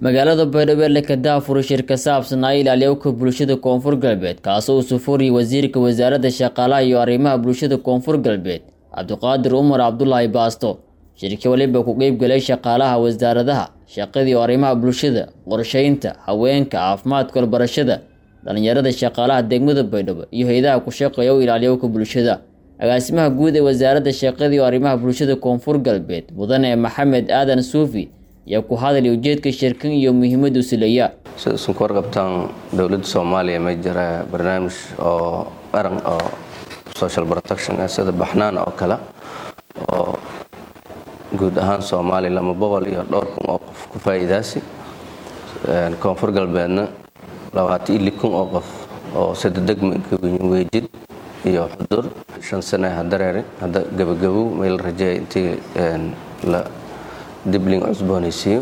magaalada baydhabo leka daafur shir ka saabsanaa ilaaliyowka bulshada koonfur galbeed kaasoo uu sufuriyay wasiirka wasaaradda shaqaalaha iyo arrimaha bulshada koonfur galbeed cabdiqaadir umar cabdulaahi baasto shirkii waliba ku qeybgalay shaqaalaha wasaaradaha shaqadii arrimaha bulshada qorsheynta haweenka caafimaadka walbarashada dhalinyarada shaqaalaha degmada baydhabo iyo hay-adaha ku shaqeeya u ilaaliyowka bulshada agaasimaha guud ee wasaaradda shaqadii arrimaha bulshada koonfur galbeed mudane maxamed aadan suufi ayaa ku hadalay ujeedka shirkan iyo muhiimadu sileeya sida isunku warqabtaan dowladda soomaaliya ma jira barnaamij oo qaran oo social protection ah sida baxnaan oo kale oo guud ahaan soomaaliya lama boqol iyo dhowr kun oo qof ku faa'iidaasi koonfur galbeedna labaatan iyo lix kun oo qof oo sida degmanka weejid iyo xudur shan sane hadareere hadda gabagabow meel rajeeya intii la dibling cusboonaysiiyo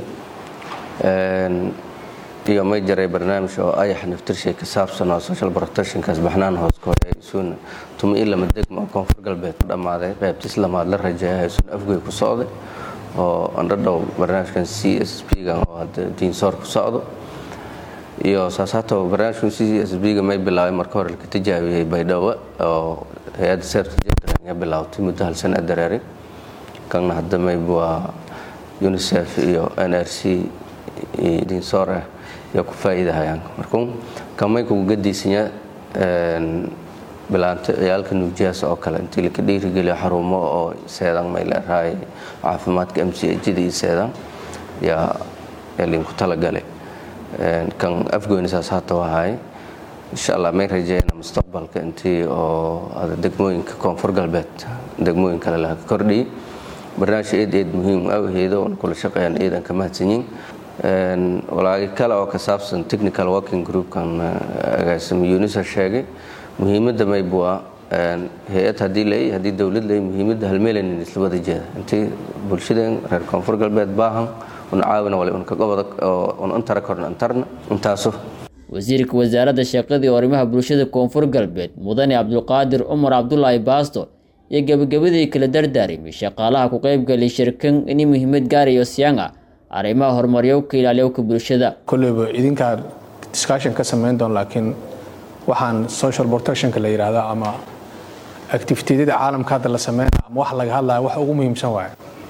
iyo may jaray barnaamij oo ayax naftirshay ka saabsan oo social protectionkaas baxnaan hoos ka hore isuuna tuma in lama degma oo koonfur galbeed ku dhammaaday qaybtis lamaad la rajeeya isuun afgoy ku socday oo andhadhow barnaamijkan c s p ga oo hadda diinsoor ku socdo iyo saasaato barnaamijkan c s b ga may bilaabay marka hore laka tijaabiyey baydhabo oo hay-adda seerta jendran ya bilaawtay muddo hal sana dareeray kanna hadda mayb waa unicef iyo n r c diinsoor ah yaa ku faa'iidahayaan markuu kamay kugu gadiisanya bilaanta ciyaalka nuujiyaas oo kale intii laka dhiirigeliyo xarumo oo seedan may leerahay caafimaadka m c hda iyo seedan yaa linku talagalay kan afgoynisaas hata wahay insha allah may rajeeyna mustaqbalka intii oo degmooyinka koonfur galbeed degmooyin kale laha ka kordhiyay barnaamij eed eed muhiim awheedo oon kula shaqeeyaan eedan ka mahadsanyiin walaagi kale oo ka saabsan technical working groupkan agaasimo unisa sheegay muhiimadda mayb waa hay-ad haddii lay haddii dowlad lay muhiimadda halmeelanin isla wada jeeda intii bulshadeen reer koonfur galbeed baahan una caawina wali un kagobada un intara korna intarna intaaso wasiirka wasaaradda shaqadii arrimaha bulshada koonfur galbeed mudane cabdulqaadir cumar cabdulaahi baasto iyo gebagabadii kala dardaarimay shaqaalaha ku qeybgalay shirkan ini muhiimad gaarayo siyaanga arrimaha horumaryowka ilaaliyowka bulshada kolleyba idinkaa discussion ka samayn doon laakiin waxaan social protectionka la yidhaahda ama activitiyada caalamka hadda la sameynaya ama wax laga hadlaya wax ugu muhiimsan waaye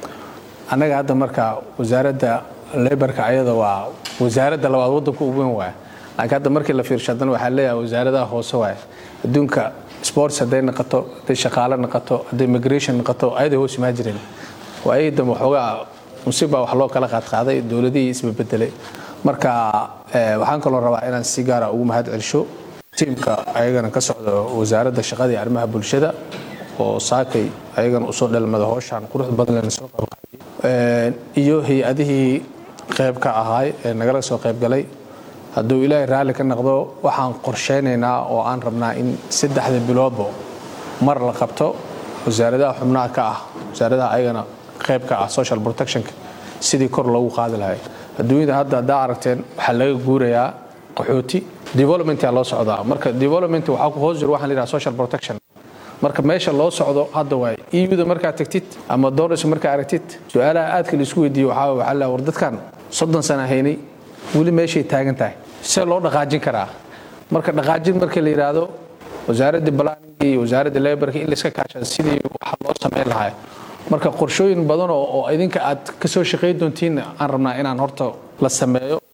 annaga hadda marka wasaaradda lebarka ayada waa wasaaradda labaad waddanka ugu weyn waaye laakiin hadda markii la fiirsho haddana waxaa leeyahay wasaaradaha hoose waaye adduunka sports hadday noqoto hadday shaqaale noqoto hadday migration noqoto ayaday hoos imaa jireen waa ayay dambe waxoogaa musibbaa wax loo kala qaadqaaday dowladihii isbabedelay marka waxaan kaloo rabaa inaan si gaara ugu mahad celsho tiimka ayagana ka socda wasaaradda shaqadii arrimaha bulshada oo saakay ayagana usoo dhelmada hooshaan qurux badan soo qaybqaadiyay iyo hay-adihii qayb ka ahaay ee nagala soo qaybgalay hadduu ilaahay raalli ka noqdo waxaan qorsheynaynaa oo aan rabnaa in saddexda biloodba mar la qabto wasaaradaha xubnaha ka ah wasaaradaha ayagana qayb ka ah social protectionka sidii kor loogu qaadi lahay adduunyada hadda haddaa aragteen waxaa laga guurayaa qaxooti developmentaa loo socdaa marka development waxaa ku hoos jiro waxaan la yidhaha social protection marka meesha loo socdo hadda waay euda markaad tagtid ama doonayso markaa aragtid su-aalaha aadka laisku weydiiyo waxaa waxaa la war dadkan soddon sana haynay weli meeshay taagan tahay see loo dhaqaajin karaa marka dhaqaajin marka la yidhaahdo wasaaradda balaninga iyo wasaaradda lebarka in layska kaashado sidii waxa loo samayn lahaa marka qorshooyin badan oo idinka aad ka soo shaqayn doontiin aan rabnaa inaan horta la sameeyo